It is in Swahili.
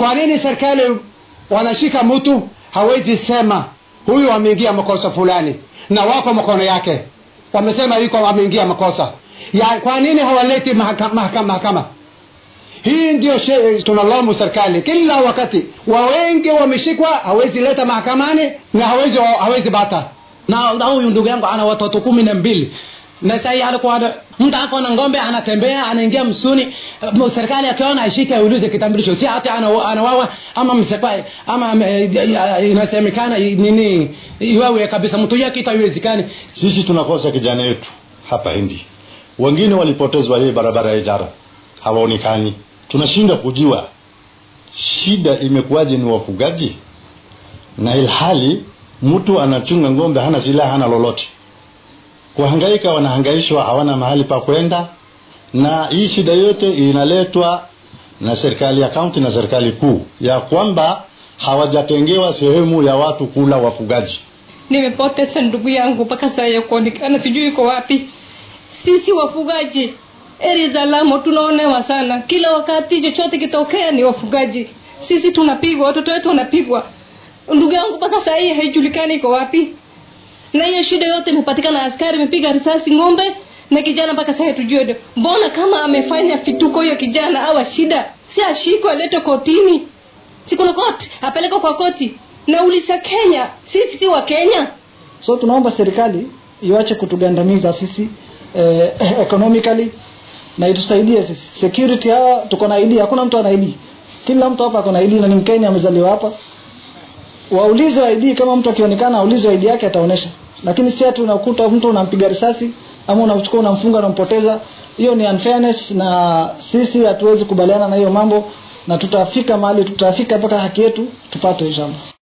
kwa nini serikali wanashika mtu hawezi sema huyu ameingia makosa fulani na wako mkono yake wamesema yuko ameingia makosa ya kwa nini hawaleti mahakama mahakama, mahakama? hii ndio she- tunalaumu serikali kila wakati wa wengi wameshikwa hawezi leta mahakamani na hawezi hawezi bata na na huyu ndugu yangu ana watoto kumi na mbili na sahii alikuwa ana- mtu ako na ng'ombe anatembea anaingia msuni eh, serikali akiona ashike aulize kitambulisho si hata ana- anawawa ama msekwa ama eh, inasemekana nini iwawe kabisa mtu yake itaiwezekani sisi tunakosa kijana yetu hapa hindi wengine walipotezwa hii barabara ya ijara hawaonekani tunashindwa kujua shida imekuwaje ni wafugaji na ilhali mtu anachunga ng'ombe hana silaha hana lolote kuhangaika wanahangaishwa hawana mahali pa kwenda na hii shida yote inaletwa na serikali ya kaunti na serikali kuu ya kwamba hawajatengewa sehemu ya watu kula wafugaji nimepoteza ndugu yangu mpaka saa ya kuonekana sijui iko wapi sisi wafugaji eri za lamo tunaonewa sana kila wakati chochote kitokea ni wafugaji sisi tunapigwa watoto wetu wanapigwa ndugu yangu mpaka saa hii haijulikani iko wapi na hiyo shida yote imepatikana askari imepiga risasi ng'ombe na kijana mpaka saa hii tujue mbona kama amefanya fituko hiyo kijana awa shida si ashikwe aletwe kotini si kuna koti apelekwe kwa koti na ulisa kenya sisi si wa kenya so tunaomba serikali iwache kutugandamiza sisi eh, economically na itusaidie sisi security hawa tuko na ID hakuna mtu ana ID kila mtu hapa ako na ID na ni Mkenya amezaliwa hapa waulize ID kama mtu akionekana aulize ID yake ataonesha lakini si ati unakuta mtu unampiga risasi ama unamchukua unamfunga unampoteza hiyo ni unfairness na sisi hatuwezi kubaliana na hiyo mambo na tutafika mahali tutafika mpaka haki yetu tupate inshallah